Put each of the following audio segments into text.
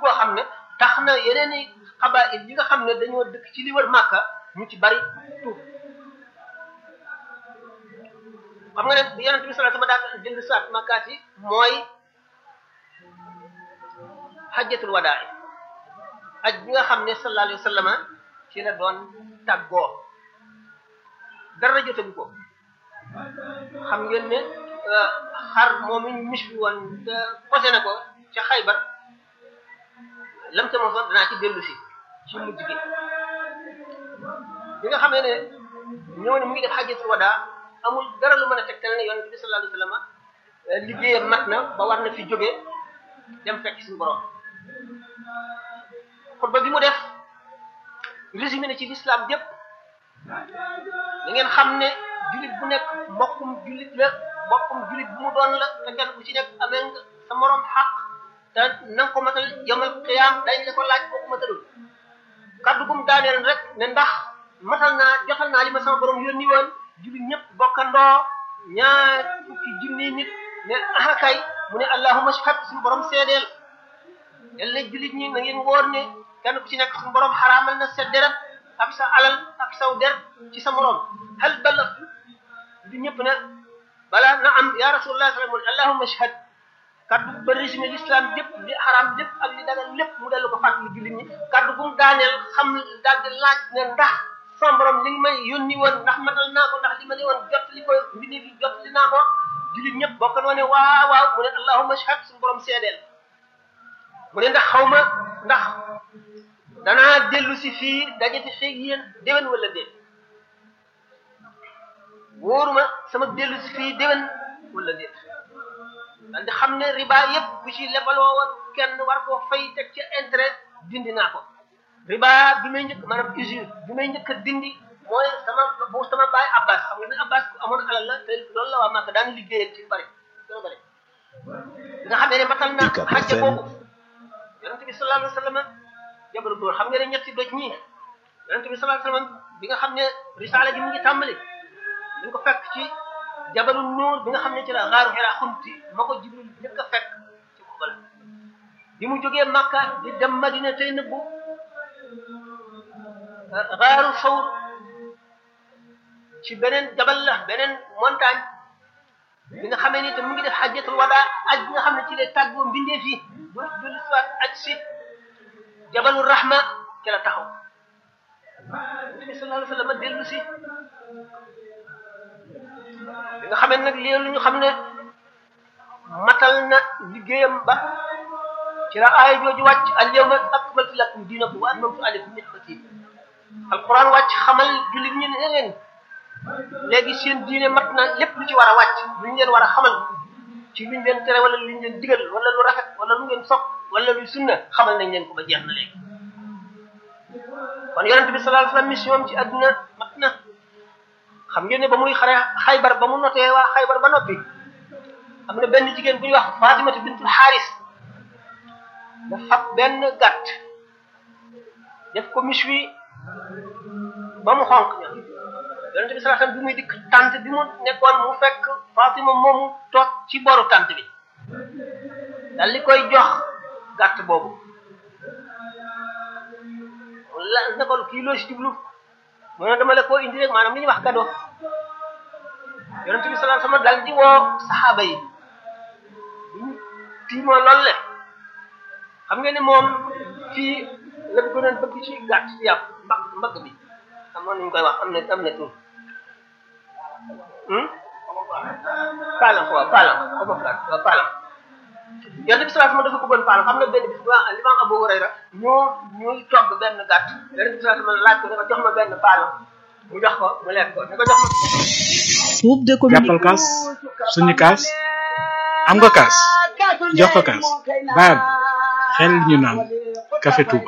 koo xam ne tax na yeneen i xabaayil yi nga xam ne dañoo dëkk ci li wër Màkka ñu ci bari tuub xam nga ne bi yonent bi sallallahu alayhi wasallam daan dellu saat Makkaat yi mooy xajjatul wadaa aj bi nga xam ne sallallahu alayhi wasallam ci la doon tàggoo dara jotagu ko xam ngeen ne xar moom ñu mis bi woon posé na ko ca Xaybar lam ca mosoon danaa ci dellu si ci mujj gi bi nga xam ne ñëw ne mu ngi def xajjatul wadaa amul dara lu mën a tegtal ne yonent bi sallallahu alayhi wasallam liggéeyam mat na ba war na fi jóge dem fekk suñu borom xutba bi mu def résumé na ci l'islam yépp da ngeen xam ne jullit bu nekk mbokkum jullit la mbokkum jullit bu mu doon la te kenn ku ci nekk amee nga sa morom xaq te na nga ko matal yamal xiyaam dañ la ko laaj boo ko matalul kaddu gum daaneel rek ne ndax matal naa jotal naa li ma sama borom yónni woon jullit ñëpp bokkandoo ñaar fukki junni nit ne ah kay mu ne allahumma shahad suñu borom seedeel yàlla jullit ñi na ngeen wóor ne kenn ku ci nekk suñu borom xaraamal na sa deret ak sa alal ak saw der ci sa morom hal balagh du ñëpp ne balaa na am ya rasulullah sallallahu alayhi allahumma shahad kaddu ba résumé l'islam lépp li xaraam lépp ak li dagal lépp mu dellu ko fàttali jullit ñi kaddu bu mu daaneel xam daal di laaj ne ndax sama borom li nga may yónni woon ndax matal naa ko ndax li ma ne woon jot li ko mbindi fi jot li naa ko jullit ñëpp bokk na ne waaw waaw mu ne allahumma shahad suñu borom seedeel mu ne ndax xaw ma ndax danaa dellu si fii dajati feeg yéen déwén wala déet wóoruma sama dellu si fii déwén wala déet daal di xam ne riba yëpp bu ci lebaloo woon kenn war koo fay teg ci intérêt dindi naa ko riba bi may njëkk maanaam usure bi may njëkk a dindi mooy sama bu sama baay Abbas xam nga ne Abbas ku amoon alal la te loolu la waa Màkka daan liggéeyal ci bari dana bari nga xam ne matal na xajja boobu yonent bi sallallahu alayhi wasallam jabalu dóor xam nga ne ñetti doj ñii yonent bi sallallahu alayhi wasallam bi nga xam ne risaala gi mu ngi tàmbali ñu ko fekk ci jabalu nuur bi nga xam ne ci la xaaru Hira xunti ma ko Jibril njëkk a fekk ci xubal bi mu jógee Makka di dem Madina tey nëbbu xaaru Sawr ci beneen jabal la beneen montagne bi nga xamee ni te mu ngi def xajjatul wada aj bi nga xam ne ci lay tàggoo mbindee fii bu julli soit aj si jabalu rahma ci la taxaw nabi sallallahu alayhi wasallam dellu si bi nga xamee nag léelu ñu xam ne matal na liggéeyam ba ci la aaya jooju wàcc al yawma akmaltu lakum diinakum wa atmamtu alaykum ni'mati alquran wàcc xamal jullit ñi ne leen léegi seen diine mat na lépp lu ci war a wàcc lu ñu leen war a xamal ci luñ leen tere wala luñ leen digal wala lu rafet wala lu ngeen sopp wala lu sunna xamal nañ leen ko ba jeex na léegi kon yonente bi sallallahu alayhi wasallam mission ci àdduna mat na xam ngeen ne ba muy xare xaybar ba mu notee waa xaybar ba noppi am na benn jigéen bu ñuy wax Fatimatu bintul Xaaris da fab benn gàtt def ko miswi ba mu xonq ña yonente bi sallallahu alayhi wasallam bi muy dikk tànt bi mu nekkoon mu fekk Fatima moomu toog ci boru tànt bi dal li koy jox gàtt boobu la ne ko kii loo si jublu mu ne dama la koo indi rek maanaam li ñuy wax gado yonente bi sallallahu alayhi wasallam dal di woo saxaaba yi ñu tiimoo loolu le xam nga ne moom fii la gënoon bëgg ci gàtt ci yàpp mbag mbagg bi amoon nañu koy wax am na am na tur paalam waaw paalam xaw ma waaw paalam yonent bi sallallahu alayhi wasallam dafa bëggoon paalam xam nga benn bis bu Imam Abu Hurayra ñoo ñuy togg benn gàtt yonent bi sallallahu alayhi wasallam laaj ko ne ko jox ma benn paalam mu jox ko mu lekk ko ne ko jox ma groupe de jàppal kaas suñu kaas am nga kaas jox ko kaas baab xel ñu naan café Touba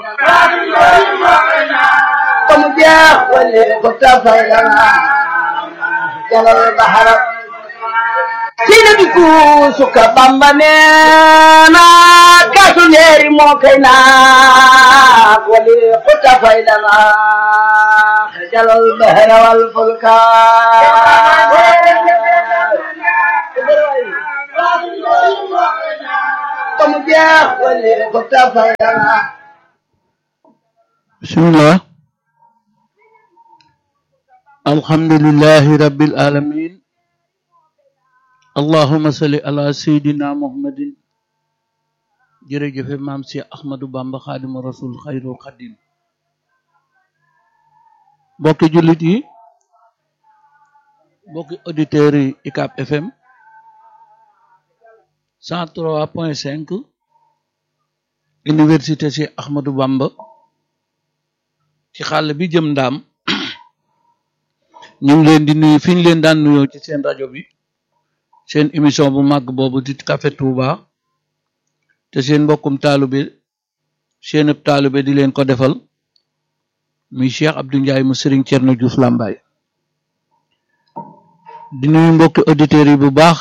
comme jeex wala ko tafay lana jalal bahara sina bi ku suka bamba neena kaasu leeri moo kay naa wala ko tafay lana jalal bahara wal fulka mu jeex wali ko tafay dana bismillah alhamdulillahi rabbil alamin allahumma salli ala sayyidina muhammadin jërëjëfe maam si ahmadu bamba xaadimu rasul xayrul xadim mbokki jullit yi mbokki auditeurs yi UCAB FM 103.5 université si ahmadu bamba ci xàll bi jëm ndaam ñu ngi leen di nuyu fi ñu leen daan nuyoo ci seen rajo bi seen émission bu màgg boobu di Café Touba te seen mbokkum taalube seen ëpp taalube di leen ko defal muy Cheikh Abdou Ndiaye mu Serigne Thierno Diouf Lambaye di nuyu mbokki auditeurs yi bu baax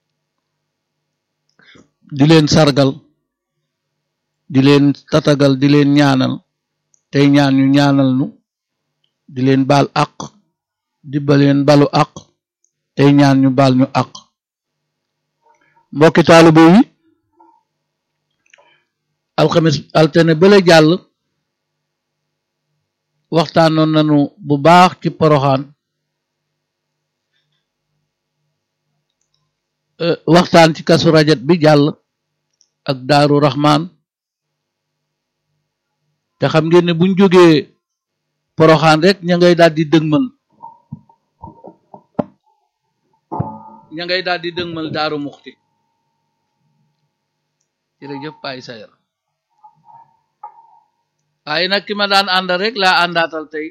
di leen sargal di leen tatagal di leen ñaanal tey ñaan ñu ñaanal nu di leen baal àq di ba leen balu àq tey ñaan ñu baal ñu àq mbokki taalibe yi alxames altine bale jàll waxtaanoon nañu bu baax ci poroxaan waxtaan ci kasu rajat bi jàll ak daaru raxmaan te xam ngeen ne buñ jógee poroxaan rek ña ngay daal di dëgmal ña ngay daal di dëgmal daaru muxti jërëjëf Baye Sayar waaye nag ki ma daan ànd rek laa àndaatal tey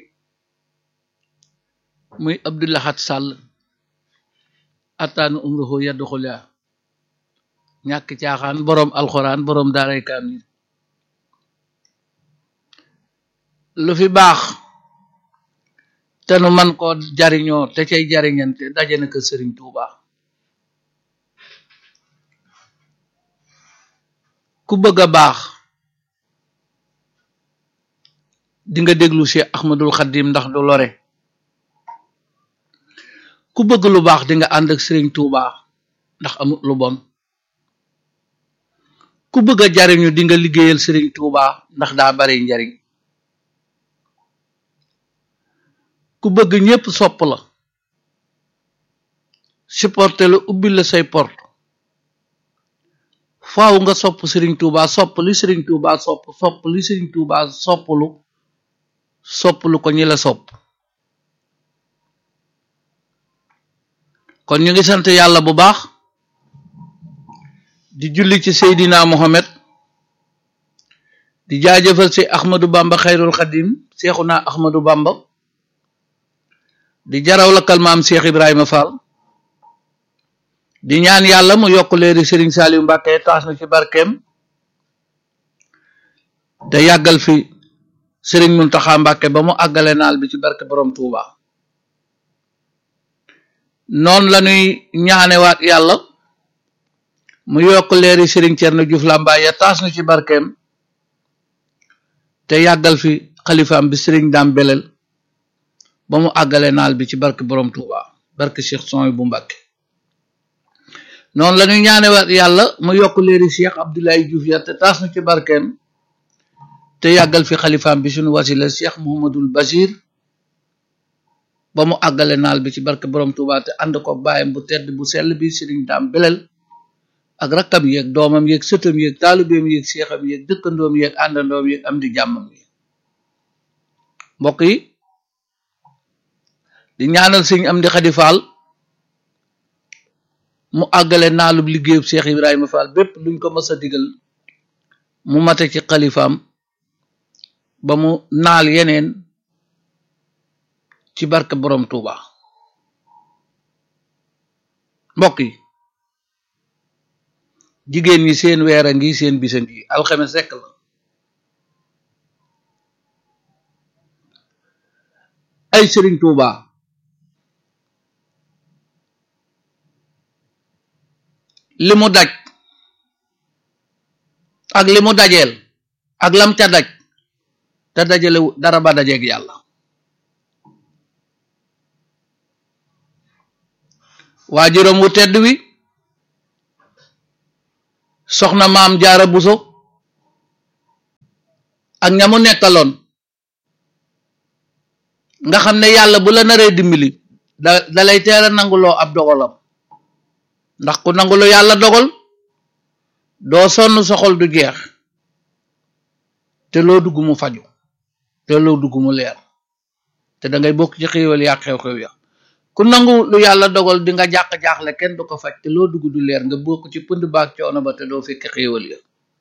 muy Abdoulahat Sall attaanu umruhu yadduxula ñàkk caaxaan boroom alxuraan boroom daaray kaamil lu fi baax te nu man koo jariñoo te cay jariñante daje na ko Sëriñ Tuuba ku bëgg a baax di nga déglu Cheikh Ahmadul Xadim ndax du lore ku bëgg lu baax di nga ànd ak Sëriñ Tuuba ndax amut lu bon ku bëgg a jariñu di nga liggéeyal Sëriñ Tuuba ndax daa bari njariñ ku bëgg ñépp sopp la supporté la ubbi la say porte faaw nga sopp Sëriñ Tuuba sopp li Sëriñ Tuuba sopp sopp li Sëriñ Tuuba sopplu sopplu ko ñi la sopp kon ñu ngi sant yàlla bu baax di julli ci Seydina Mohamed di jaajëfal si Ahmadou Bamba xayrul xadim Seexuna Ahmadou Bamba di jaraw la kalmaam Cheikh Ibrahima Fall di ñaan yàlla mu yokk leeri Serigne Saliou Mbacke taas na ci barkeem te yàggal fi Serigne Mountakha Mbacke ba mu àggale naal bi ci barke borom Touba noonu la ñuy ñaanewaat yàlla mu yokk leeri Serigne Thierno Diouf Lambaye taas na ci barkeem te yàggal fi xalifaam bi Serigne Dame Belel ba mu àggale naal bi ci barke borom Touba barke Cheikh Soy bu Mbacke noonu la ñuy ñaanewaat yàlla mu yokk leeri Cheikh Abdoulaye Diouf ya te taas na ci barkeem te yàggal fi xalifaam bi suñu wasila Cheikh Mouhamadul Bachir ba mu àggale naal bi ci barke borom Touba te ànd ko bàyyam bu tedd bu sell bi Serigne Dame Belel ak rakkam yeeg doomam yeeg sëtam yeeg taalibeem yeeg seexam yeeg dëkkandoom yeeg àndandoom yeeg am di jàmmam yi mbokk yi di ñaanal sëñ am di xadi faal mu àggale naalub liggéeyub Cheikh Ibrahima Fall bépp luñ ko mës a digal mu mate ci xalifaam ba mu naal yeneen ci barke borom Touba mbokk yi jigéen ñi seen weer a ngi seen bisa ngi alxames rekk la ay Sëriñ Tuuba li mu daj ak li mu dajeel ak lam ca daj te dajale dara ba dajeeg yàlla waajuram wu tedd wi soxna maam jaara buso ak ñamu nekkaloon nga xam ne yàlla bu la naree dimbali da dalay teel a nanguloo ab dogalam ndax ku nangulu yàlla dogal doo sonn soxol du jeex te loo dugg mu faju te loo dugg mu leer te da ngay bokk ci xéewal yaa xew-xew ya ku nangu lu yàlla dogal di nga jàq-jaaxle kenn du ko faj te loo dugg du leer nga bokk ci pënd baag coono ba te doo fekk xéewal ya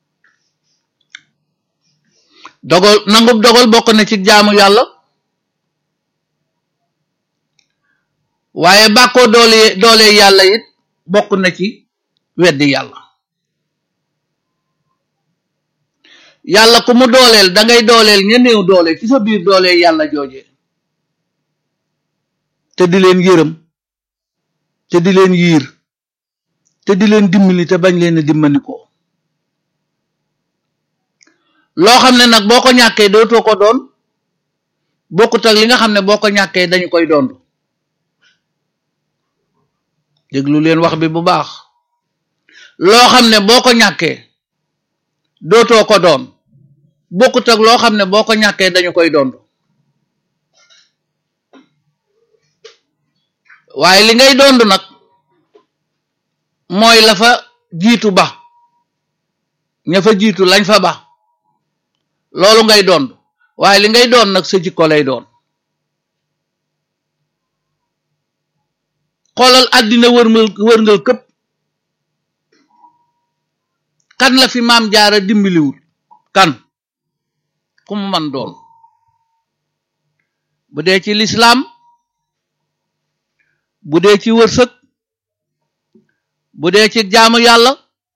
dogal nangub dogal bokk na ci jaamu yàlla waaye bàkkoo doole doole yàlla it bokk na ci weddi yàlla yàlla ku mu dooleel da ngay dooleel ña néew doole ci sa biir dooleel yàlla jooje te di leen yërëm te di leen yiir te di leen dimbali te bañ leen a dimbali ko loo xam ne nag boo ko ñàkkee dootoo ko doon bokkut ak li nga xam ne boo ko ñàkkee dañu koy doon déglu leen wax bi bu baax loo xam ne boo ko ñàkkee dootoo ko doon bokkut ak loo xam ne boo ko ñàkkee dañu koy doon waaye li ngay doon nag mooy la fa jiitu ba ña fa jiitu lañ fa ba loolu ngay doon waaye li ngay doon nag sa jikko lay doon xoolal àddina wërngal wërngal këpp kan la fi maam jaara dimbaliwul kan ku mu man doon bu dee ci lislaam bu dee ci wërsëg bu dee ci jaamu yàlla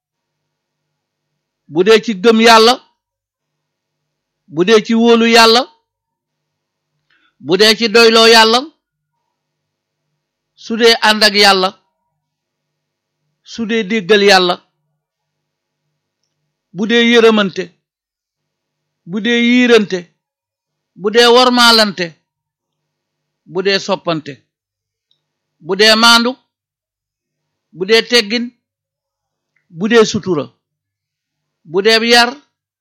bu dee ci gëm yàlla bu dee ci wóolu yàlla bu dee ci doyloo yàlla su dee ànd ak yàlla su dee déggal yàlla bu dee yërëmante bu dee yiirante bu dee wormaalante bu dee soppante bu dee maandu bu dee teggin bu dee sutura bu dee yar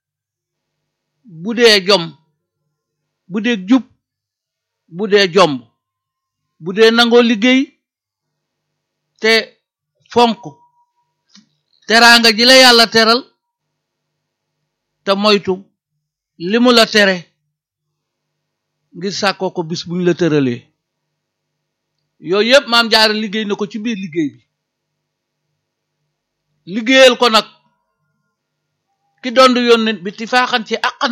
bu dee jom bu dee jub bu dee jomb bu dee nangoo liggéey te fonk teraanga ji la yàlla teral te moytu li mu la tere ngir sàkkoo ko bis buñ la tëralee yooyu yëpp maam jaara liggéey na ko ci biir liggéey bi liggéeyal ko nag ki doon yónnent bi ti faaxan ci àqan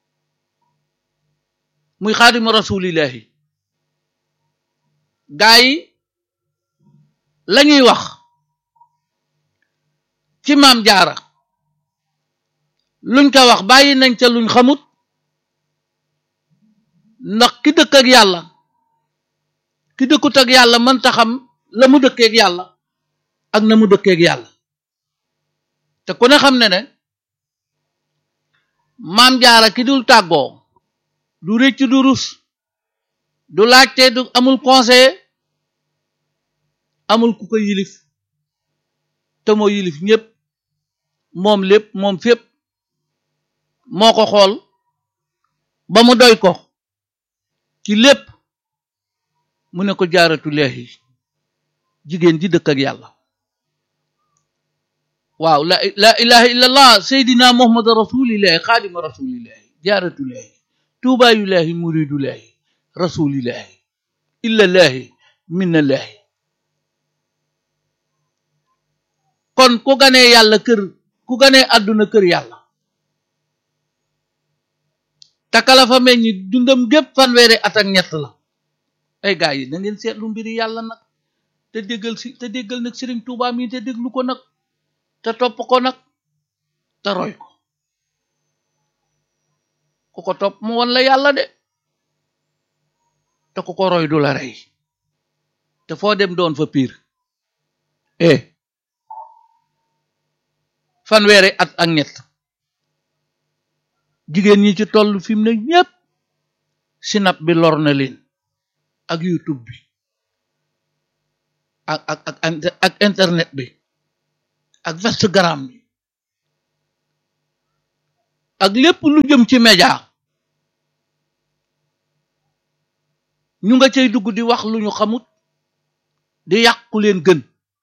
muy xaadimu rasulillahi gaa yi lañuy wax ci maam jaara luñ ko wax bàyyi nañ ca luñ xamut ndax ki dëkk ak yàlla ki dëkkut ak yàlla mënta xam la mu dëkkeek yàlla ak na mu dëkkeek yàlla te ku ne xam ne ne maam jaara ki dul tàggoo du rëcc du rus du laajte du amul conseiller amul ku ko yilif te moo yilif ñépp moom lépp moom fépp moo ko xool ba mu doy ko ci lépp mu ne ko jaaratu leexi jigéen ji dëkk ak yàlla waaw la la ilaha illallah seydina muhammad rasulillahi xaadima rasulillahi jaaratu leexi tuubaayu leexi muridu leexi rasulillahi illallahi minnallahi kon ku ganee yàlla kër ku ganee àdduna kër yàlla takala fa meññi dundam gépp fanweeri at ak ñett la ay gaa yi na ngeen seetlu mbiri yàlla nag te déggal si te déggal nag sëriñ Tuubaa mi te déglu ko nag te topp ko nag te roy ko ku ko topp mu won la yàlla de te ku ko roy du la rey te foo dem doon fa piir eh fanweeri at ak ñett jigéen ñi ci toll fi mu ne ñépp sinap bi lor na leen ak youtube bi ak ak ak ak internet bi ak Instagram bi ak lépp lu jëm ci média ñu nga cay dugg di wax lu ñu xamut di yàqu leen gën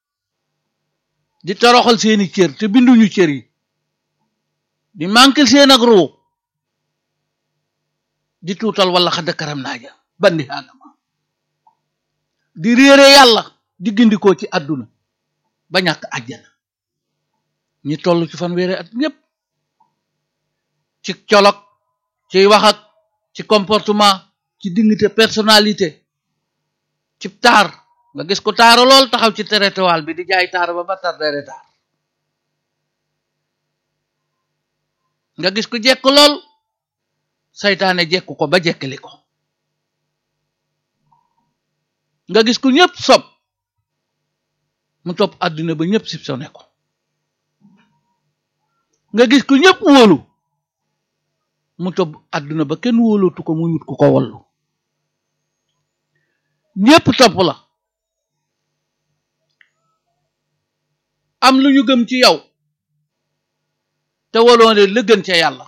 di toroxal seeni cër te binduñu cër yi di manquel seen ak ruu di tuutal wala xadd karam naaja bandi aadama di réere yàlla di gindikoo ci àdduna ba ñàkk àjjana ñi toll ci fanweeri at ñépp ci colog ci wax ak ci comportement ci dignité personnalité ci taar nga gis ko taaru lool taxaw ci territoire bi di jaay taar ba ba tar dere taar nga gis ko jekk lool saytaane jekku ko ba jekkali ko nga gis ko ñépp sob mu topp àdduna ba ñépp sipsone ko nga gis ko ñépp wóolu mu topp àdduna ba kenn wóolootu ko mu yut ku ko wallu ñépp topp la am lu ñu gëm ci yow te waloo ne la gën ca yàlla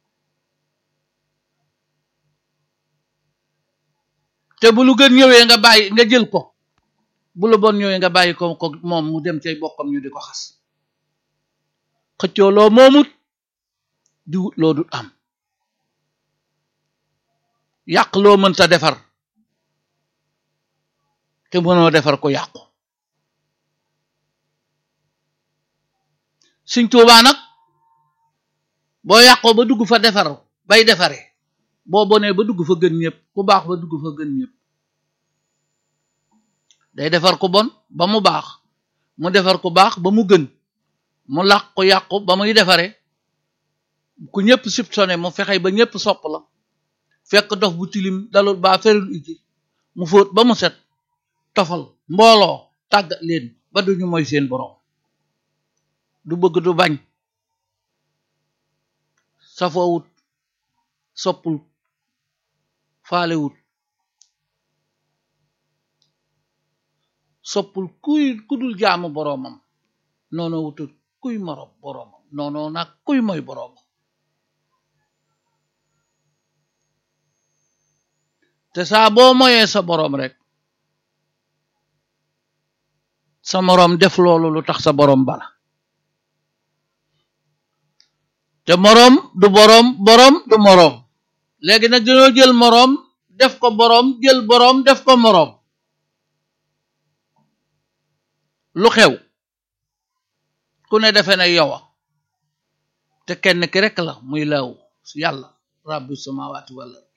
te bu lu gën ñëwee nga bàyyi nga jël ko bu lu bon ñëwee nga bàyyi ko ko moom mu dem cay bokkam ñu di ko xas xëccoo loo moomut di wut loo dut am yàq loo mënta defar te mënoo defar ko yàqu Sëñ Tuubaa nag boo yàqoo ba dugg fa defar bay defare boo bonee ba dugg fa gën ñëpp ku baax ba dugg fa gën ñëpp day defar ku bon ba mu baax mu defar ku baax ba mu gën mu làq ko yàqu ba muy defare ku ñëpp soupçonné mu fexey ba ñëpp sopp la fekk dof bu tilim dalul baa ferul iti mu fóot ba mu set tofal mbooloo tàggat leen ba duñu mooy seen borom du bëgg du bañ safoowut soppul faalewut soppul kuy kudul jaamu boroomam noono wutut kuy moroom boroomam noono nag kuy mooy boroomam te saa boo moyee sa boroom rek sa moroom def loolu lu tax sa boroom bala te moroom du boroom boroom du moroom léegi nag dañoo jël moroom def ko boroom jël boroom def ko moroom lu xew ku ne defe na yow te kenn ki rek la muy law yàlla rabbi samawati wal ard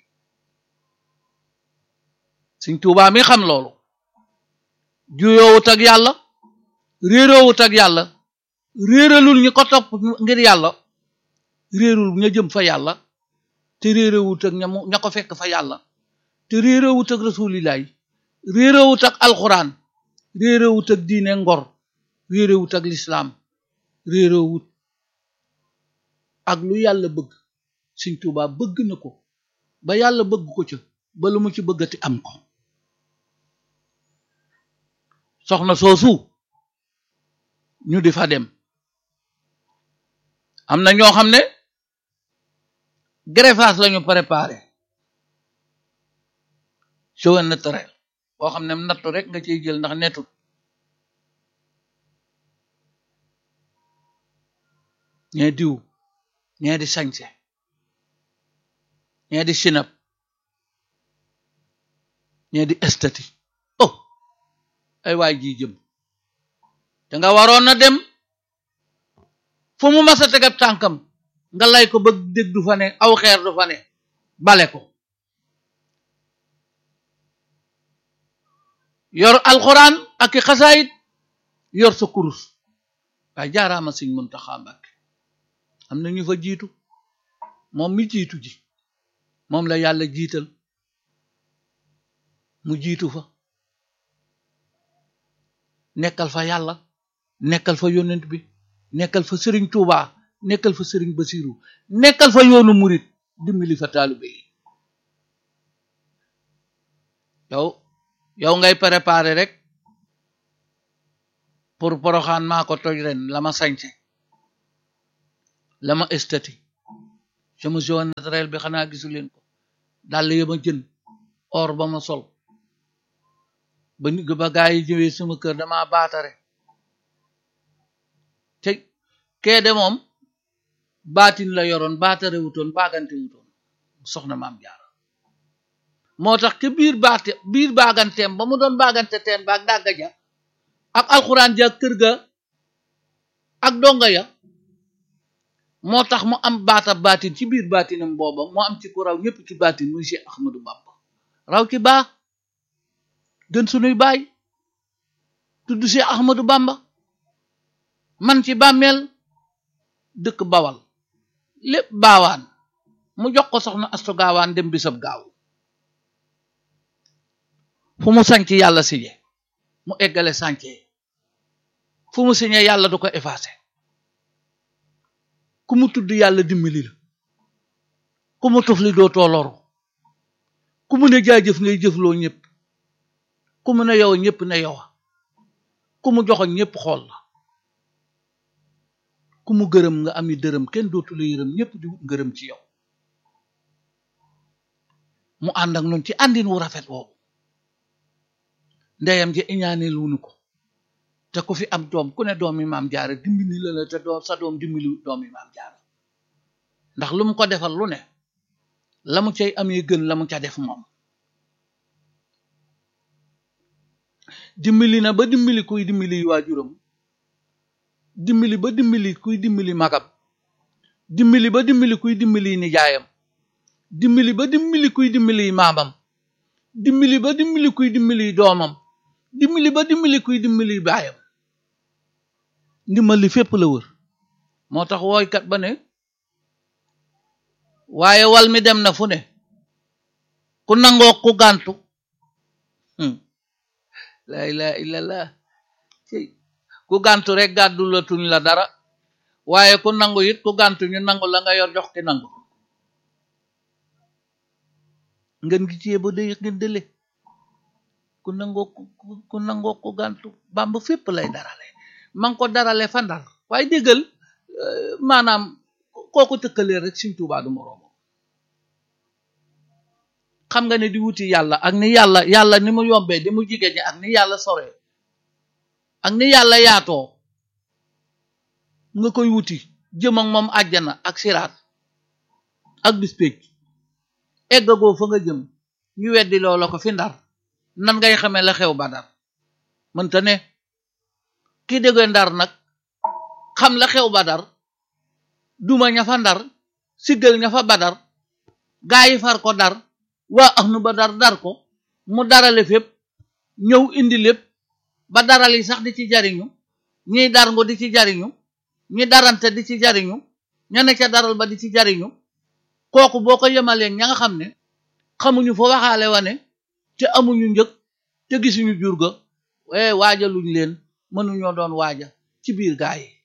Sëñ Tuubaa mi xam loolu juyoowut ak yàlla réeroowut ak yàlla réeralul ñi ko topp ngir yàlla réerul ña jëm fa yàlla te réeroowut ak ña mu ña ko fekk fa yàlla te réeroowut ak rasulilaay réeroowut ak alxuraan réeroowut ak diine ngor réeroowut ak lislaam réeroowut ak lu yàlla bëgg Sëñ Tuubaa bëgg na ko ba yàlla bëgg ko ca ba lu mu ci bëggati am ko soxna soosu ñu di fa dem am na ñoo xam ne greffage lañu préparé cheveux naturel boo xam ne nattu rek nga ciy jël ndax netut ñee diw ñee di sañse ñee di sinap ñee di estati oh ay waay ji jëm te nga waroon na dem fu mu masa tegab tànkam nga lay ko bëgg dégg du fa ne aw xeer du fa ne bale ko yor alxuraan ak i xasaayit yor sa kurus waaye jaaraama Sëñ Muntaxa Mbàkke am na ñu fa jiitu moom mi jiitu ji moom la yàlla jiital mu jiitu fa nekkal fa yàlla nekkal fa yonent bi nekkal fa sëriñ Tuuba nekkal fa sëriñ Basiru nekkal fa yoonu murit dimbali fa taalibe yi yow yow ngay préparé rek pour poroxaan maa ko toj ren la ma sañse la ma estati sama jaune naturel bi xanaa gisu leen ko dàll ya ma jën or ba ma sol ba ni ba gaa yi ñëwee sama kër dama baatare te kee de moom baatin la yoroon baatare wutoon baagante wutoon soxna maam jaara moo tax ke biir baate biir baaganteem ba mu doon baagante teen baag dàgga ja ak alxuraan ja kër ga ak donga ya moo tax mu am baata baatin ci biir baatinam booba moo am ci ku raw ñëpp ci baatin muy Cheikh Ahmadou Bamba raw ci baax gën sunuy baay tudd Cheikh Ahmadou Bamba man ci bàmmeel dëkk bawal lépp baawaan mu jox ko soxna astu gaawaan dem bisab gaaw fu mu sañc yàlla siñe mu eggale sànce fu mu siñe yàlla du ko effacé ku mu tudd yàlla dimbali la ku mu tufli doo tooloru ku mu ne jaajëf ngay jëfloo ñëpp ku mu ne yow ñëpp ne yowa ku mu joxoñ ñëpp xool la ku mu gërëm nga ami dërëm kenn dootu la yërëm ñëpp di wut ngërëm ci yow mu ànd ak noonu ci àndin wu rafet woowu ndeyam ji iñaane luunu ko te ku fi am doom ku ne doomi maam jaara dimbali la la te doom sa doom dimbali doomi maam jaara ndax lu mu ko defal lu ne la mu cay amee gën la mu ca def moom dimbali na ba dimbali kuy dimbali waajuram dimbali ba dimbali kuy dimbali magam dimbali ba dimbali kuy dimbali nijaayam dimbali ba dimbali kuy dimbali maamam dimbali ba dimbali kuy dimbali doomam dimbali ba dimbali kuy dimbali baayam ndimbali fépp la wër moo tax wooykat ba ne waaye wal mi dem na fu ne ku nangoo ku gàntu la ilaha illallah ku gàntu rek gàddu la tuñ la dara waaye ku nangu it ku gàntu ñu nangu la nga yor jox ki nangu ngeen gi ciyee ba day ngeen dële ku nangoo ku nangoo ku gàntu bamba fépp lay darale ma ngi ko darale fa ndar waaye déggal maanaam kooku tëkkalee rek Sëriñ Tuubaa du moroomam xam nga ne di wuti yàlla ak ni yàlla yàlla ni mu yombee di mu jigéen ñi ak ni yàlla sore ak ni yàlla yaatoo nga koy wuti jëm ak moom àjjana ak siraat ak bis pécc eggagoo fa nga jëm ñu weddi loola ko fi ndar nan ngay xamee la xew badar mënta ne ki déggee ndar nag xam la xew badar duma ña fa ndar siggal ña fa badar gaa yi far ko dar waa ax nu ba dar dar ko mu darale fépp ñëw indi lépp ba daral yi sax di ci jariñu ñiy dar ngo di ci jariñu ñi darante di ci jariñu ña ne ca daral ba di ci jariñu kooku boo ko yemaleen ña nga xam ne xamuñu fa waxaale wane te amuñu njëg te gisuñu jur ga waaye waajaluñ leen mënuñoo doon waaja ci biir gaa yi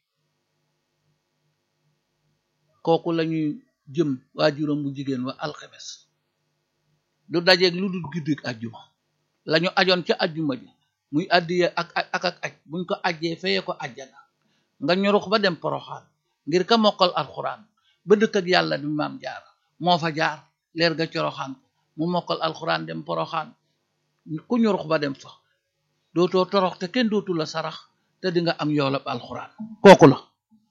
kooku lañuy jëm waajuram bu jigéen wa alxemes du dajeeg lu dul guddik ajjuma lañu ajoon ca ajjuma ji muy addiye ak ak ak aj buñ ko ajjee feye ko ajjana nga ñorux ba dem poroxaan ngir ka mokkal alxuraan ba dëkk ak yàlla di maam jaar moo fa jaar leer ga coroxaan ko mu mokkal alxuraan dem poroxaan ku ñorux ba dem fa dootoo torox te kenn dootu la sarax te di nga am yoolab alxuraan kooku la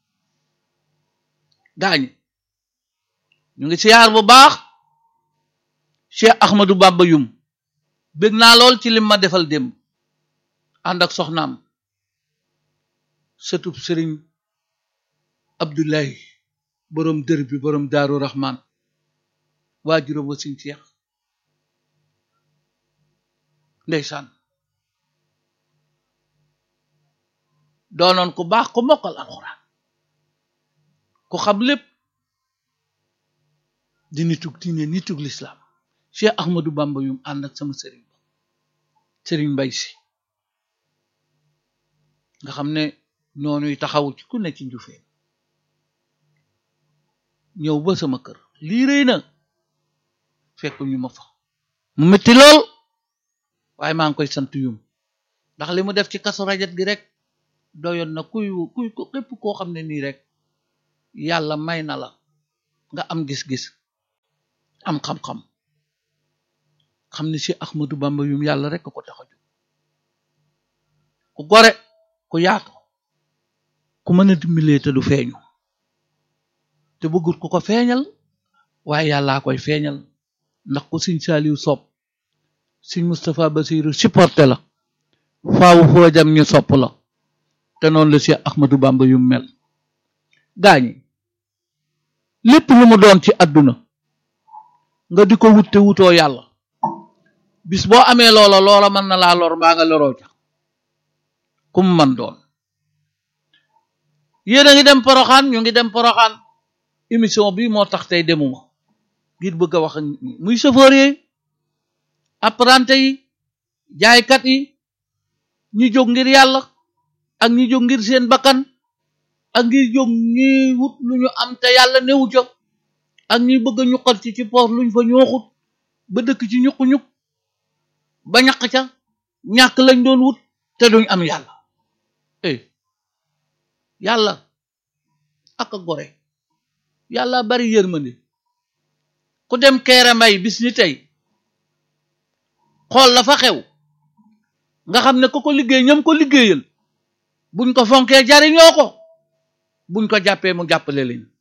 gaañi ñu ngi siyaar bu baax Cheikh Ahmadou Bamba Yum bég naa lool ci lim ma defal démb ànd ak soxnaam sëtub sëriñ Abdullahi boroom dër bi boroom daaru Rahman waajuram wa siñ Cheikh ndeysaan doonoon ku baax ku mokkal alxuraan ku xam lépp di nitug diine nitug lislaam Cheikh Ahmadou Bamba yum ànd ak sama sëriñ ba sëriñ mbay si nga xam ne noonuy taxawu ci ku ne ci njufeen ñëw ba sama kër lii rëy na fekk ñu ma fa mu metti lool waaye maa ngi koy sant yum ndax li mu def ci kasu rajat gi rek doyoon na kuy kuy képp koo xam ne nii rek yàlla may na la nga am gis-gis am xam-xam xam ne si Ahmadou Bamba yum yàlla rek ko tax a jóg ku gore ku yaatu ku mën a dimbalee te du feeñu te bëggut ku ko feeñal waaye yàllaa koy feeñal ndax ku Sëñ Saaliw sopp Sëñ Moustapha Basiru supporté la faawu foo jam ñu sopp la te noonu la si Ahmadou Bamba yum mel gaañi lépp lu mu doon ci àdduna nga di ko wut te wutoo yàlla bis boo amee loola loola mën na laa lor mbaa nga loroo ca kum man doon yéen a ngi dem poroxaan ñu ngi dem poroxaan émission bi moo tax tey demuma ngir bëgg a wax ak nit ñi muy chauffeur yi apprenti yi jaaykat yi ñi jóg ngir yàlla ak ñi jóg ngir seen bakkan ak ngir jóg ñi wut lu ñu am te yàlla newu ca ak ñi bëgg a ñuqal ci ci poos luñ fa ñooxut ba dëkk ci ñuq-ñuq ba ñaq ca ñàkk lañ doon wut te duñ am yàlla eh yàlla ak a gore yàlla bari yërmande ku dem keere mbay bis ni tey xool la fa xew nga xam ne ku ko liggéey ñam ko liggéeyal buñ ko fonkee jariñoo ko buñ ko jàppee mu jàppale leen